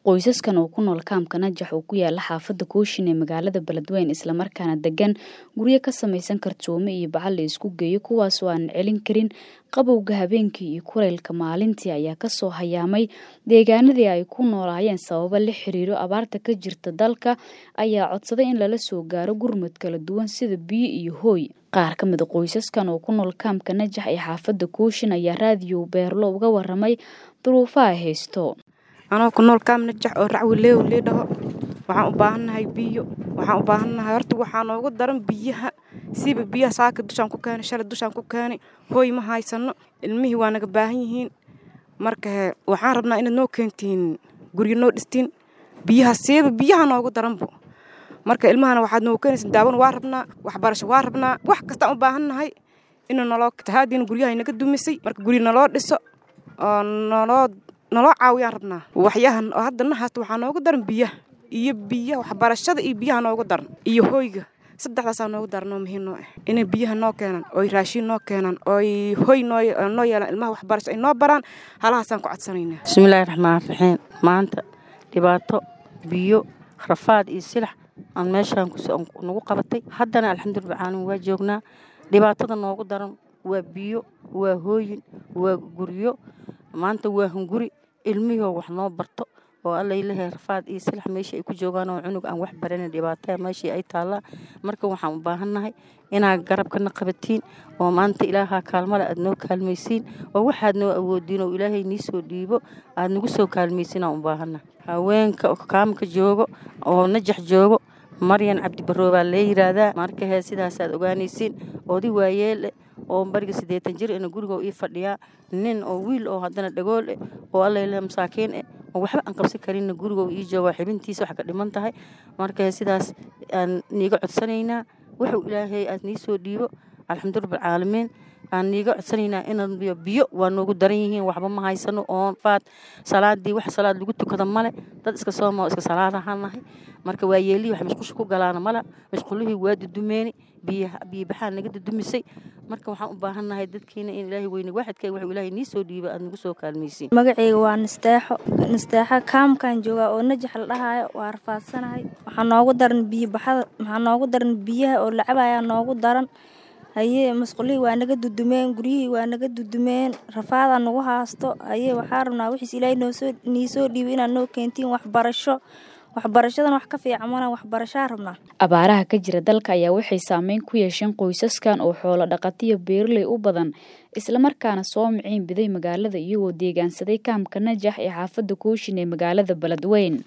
Qoysaskan oo ku nool kaamka Najax oo ku yaala xaafadda Kooshin ee magaalada Beledweyne isla markaana degan guryo ka samaysan kartoomo iyo bacal la isku geeyo kuwaas oo aan celin karin qabowga habeenkii iyo kulaylka maalintii ayaa kasoo hayaamay deegaanadii ay ku noolaayeen sababo la xiriiro abaarta ka jirta dalka ayaa codsaday in lala soo gaaro gurmad kala duwan sida biyo iyo hooy qaar ka mid a qoysaskan oo ku nool kaamka Najax ee xaafadda Kooshin ayaa raadiyo Beerlo uga waramay duruufaha haysto anoo ku nool kaam najax oo racwi leew lee dhaho waxaan u baahannahay biyo waxaan u baahannahay horta waxaa noogu daran biyaha siiba biyaha saaka dushaan ku keenay shalay dushaan ku keenay hooy ma haysano ilmihii waa naga baahan yihiin marka he waxaan rabnaa inaad noo keentiin guryo noo dhistiin biyaha siiba biyaha noogu daranbo marka ilmahana waxaad noogu keenaysa daawan waa rabnaa waxbarasho waa rabnaa wax kastaan u baahannahay inuu naloo tahaadiina guryaha naga dumisay marka guryo naloo dhiso oo naloo naloo caawiyaan rabnaa waxyahan oo hadda na haasta waxaa noogu daran biyaha iyo biyaha waxbarashada iyo biyaha noogu daran iyo hoyga saddexdaasaa noogu daran oo muhiim noo ah inay biyaha noo keenaan ooy raashiin noo keenaan ooy hoy noo noo yeelaan ilmaha waxbarasho ay noo baraan halahaasaan ku codsanaynaa bismillaahi raxmaan raxiim maanta dhibaato biyo rafaad iyo silax aan meeshaan nagu qabatay haddana alxamdulillah caalamiin waa joognaa dhibaatada noogu daran waa biyo waa hooyin waa guryo maanta waa hunguri ilmihoo wax noo barto oo allaylahay rafaad iyo silax meeshii ay ku joogaan oo cunug aan wax baranin dhibaataa meeshii ay taallaa marka waxaan u baahannahay inaad garabkana qabatiin oo maanta ilaahaa kaalmale aad noo kaalmaysiin oo waxaad noo awoodiin oo ilaahay nii soo dhiibo aad nagu soo kaalmaysiin aan u baahannahay haweenka kaamka joogo oo najax joogo maryan cabdibaroo baa lee yiraahdaa marka hee sidaasaad ogaanaysiin oodi waayeele oo bariga siddeetan jir ina guriga ii fadhiyaa nin oo wiil oo haddana dhagool eh oo allaylah masaakiin eh oo waxba aan qabsan karinna guriga ii jooga xibintiisa wax ka dhiman tahay marka sidaas aan niiga codsanaynaa wuxuu ilaahay aad nii soo dhiibo alxamdulillah caalamiin aan niiga codsanaynaa inaan biyo biyo waa noogu daran yihiin waxba ma haysano oon faad salaadii wax salaad lagu tukada male dad iska sooma oo iska salaadahaan nahay marka waa yeelihii wax mashqusha ku galaana mala mashqulihii waa dudumeeni biyaha biyo baxaa naga dudumisay marka waxaan u baahannahay dadkiina in ilaahay weyne waaxidka wuxuu ilaahay nii soo dhiiba aad nagu soo kaalmaysiin magacayga waa nasteexo nasteexo kaamkan joogaa oo najax la dhahaayo waa rafaadsanahay waxaa noogu daran biyo baxada waxaa noogu daran biyaha oo la cabayaa noogu daran hayee masqulihii waa naga dudumeen guryihii waa naga dudumeen rafaadaa nagu haasto hayee waxaa rabnaa wixiis ilaahay noosoo nii soo dhiibay inaad noo keentiin waxbarasho waxbarashadan wax ka fiican mana waxbarashaa rabnaa abaaraha ka jira dalka ayaa waxay saameyn ku yeesheen qoysaskan oo xoolo dhaqatiyo beeraley u badan islamarkaana soo miciin biday magaalada iyagoo deegaansaday kaamka najax ee xaafadda kooshin ee magaalada beledweyn